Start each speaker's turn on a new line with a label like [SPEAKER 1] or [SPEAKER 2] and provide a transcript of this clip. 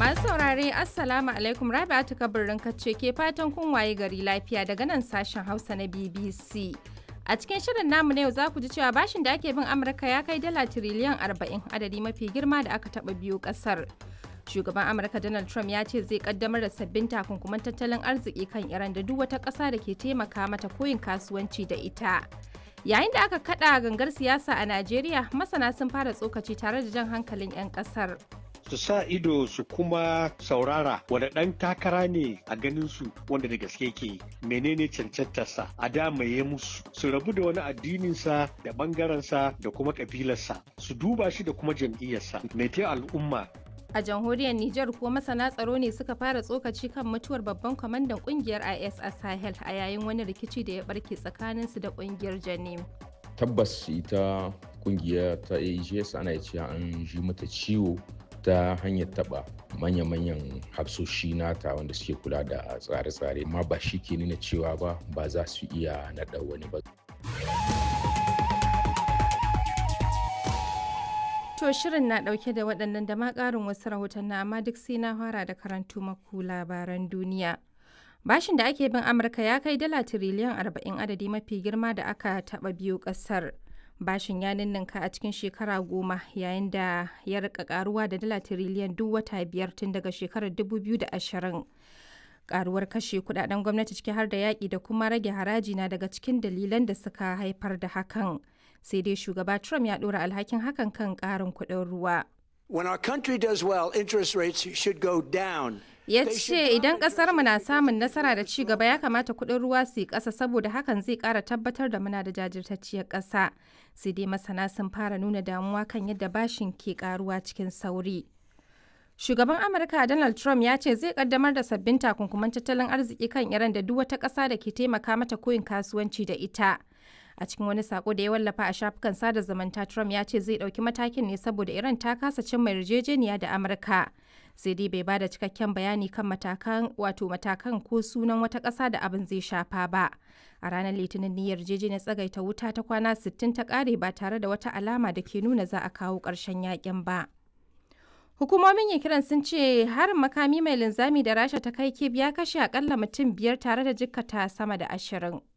[SPEAKER 1] Masu saurare Assalamu alaikum Rabi'atu kabirin kacce ke fatan kun waye gari lafiya daga nan sashen Hausa na BBC. A cikin shirin namu na yau za ku ji cewa bashin da ake bin Amurka ya kai dala tiriliyan 40 adadi mafi girma da aka taɓa biyu ƙasar. Shugaban Amurka Donald Trump ya ce zai kaddamar da sabbin takunkuman tattalin arziki kan Iran da duk wata ƙasa da ke taimaka mata koyin kasuwanci da ita. Yayin da aka kada gangar siyasa a Najeriya, masana sun fara tsokaci tare da jan hankalin 'yan ƙasar.
[SPEAKER 2] su sa ido su kuma saurara wanda ɗan takara ne a ganin su wanda da gaske ke menene cancantarsa a damaye musu su rabu da wani addininsa da ɓangarensa da kuma ƙabilarsa su duba shi da kuma jam'iyyarsa mai al'umma
[SPEAKER 1] A jamhuriyar Nijar kuwa masana tsaro ne suka fara tsokaci kan mutuwar babban kwamandan kungiyar IS a Sahel a yayin wani rikici da ya barke tsakaninsu da kungiyar Janim.
[SPEAKER 3] Tabbas ita kungiya ta AGS ana cewa an ji mata ciwo ta hanyar taba manya-manyan hafsoshi nata wanda suke kula da tsare-tsare amma ba shi ke nuna cewa ba ba za su iya naɗa wani ba.
[SPEAKER 1] To shirin na ɗauke da waɗannan da ma ƙarin wasu rahotanni amma duk sai na fara da karantu maku labaran duniya. Bashin da ake bin Amurka ya kai dala tiriliyan 40 adadi mafi girma da aka taɓa biyu ƙasar. bashin ya ninninka a cikin shekara goma yayin da ya rika karuwa da dala tiriliyan duk wata biyar tun daga shekarar 2020 karuwar kashe kudaden gwamnati ciki har da yaƙi da kuma rage haraji na daga cikin dalilan da suka haifar da hakan sai dai shugaba trump ya ɗora alhakin hakan kan ƙarin kuɗin ruwa
[SPEAKER 4] When our country does well, interest rates should go down.
[SPEAKER 1] ya ce idan mu na samun nasara da ci gaba ya kamata kuɗin ruwa su yi ƙasa saboda hakan zai ƙara tabbatar da muna da jajirtacciyar ƙasa sai dai masana sun fara nuna damuwa kan yadda bashin ke ƙaruwa cikin sauri shugaban amurka donald trump ya ce zai kaddamar da sabbin takunkuman tattalin arziki kan iran da duk wata ƙasa da ke taimaka mata koyin kasuwanci da ita a cikin wani sako da ya wallafa a shafukan sada zumunta trump ya ce zai ɗauki matakin ne saboda iran ta kasa cimma yarjejeniya da amurka sai dai bai bada cikakken bayani kan matakan wato matakan ko sunan wata ƙasa da abin zai shafa ba a ranar litinin niyyar yarjejeniyar tsagaita wuta ta kwana 60 ta ƙare ba tare da wata alama da ke nuna za a kawo ƙarshen yakin ba hukumomin kiran sun ce harin makami mai linzami da rasha ta kai kib ya kashe akalla mutum biyar tare da jikkata sama da ashirin